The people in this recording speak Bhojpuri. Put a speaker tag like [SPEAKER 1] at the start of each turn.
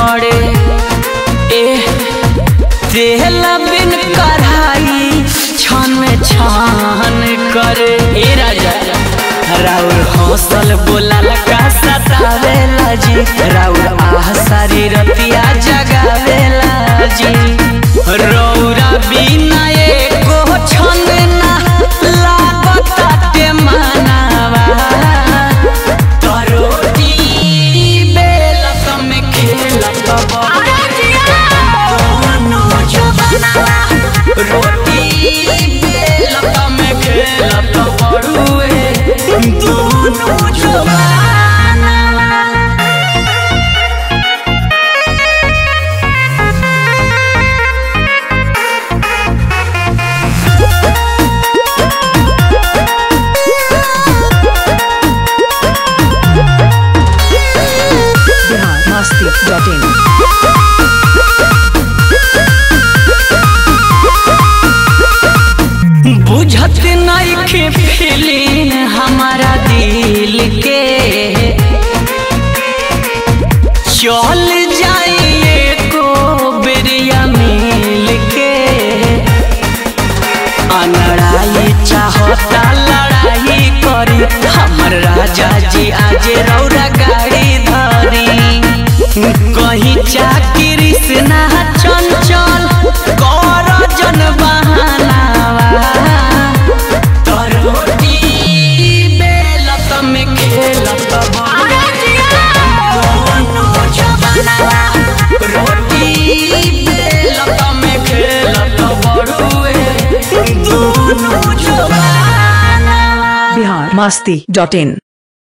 [SPEAKER 1] गड़े ए तेल बिन कढ़ाई छन में छान करे ए राजा राउर हौसल बोलाल का सतावेला जी राउर आह सारी रतिया जगावेला जी रौरा बिना एको छन ना लागताटे मानवा करोटी बेलत में खेलत रोटी बेलत में खेलत बड़ुए दोनों जवानवा
[SPEAKER 2] Bihar Masti.in.
[SPEAKER 1] बुझत नइखे फीलिंग हमारा दिल के चल जाइए को बेरिया मिल के अनड़ाई चाहता लड़ाई करी हमर राजा जी आज रौरा गाड़ी धरी कहीं चाकरी से ना चंचल कर जन बहानावा तरोटी बेलत में खेलत रोटी बेलत में खेलत बड़ुए दोनों जवानवा
[SPEAKER 2] Bihar Masti.in.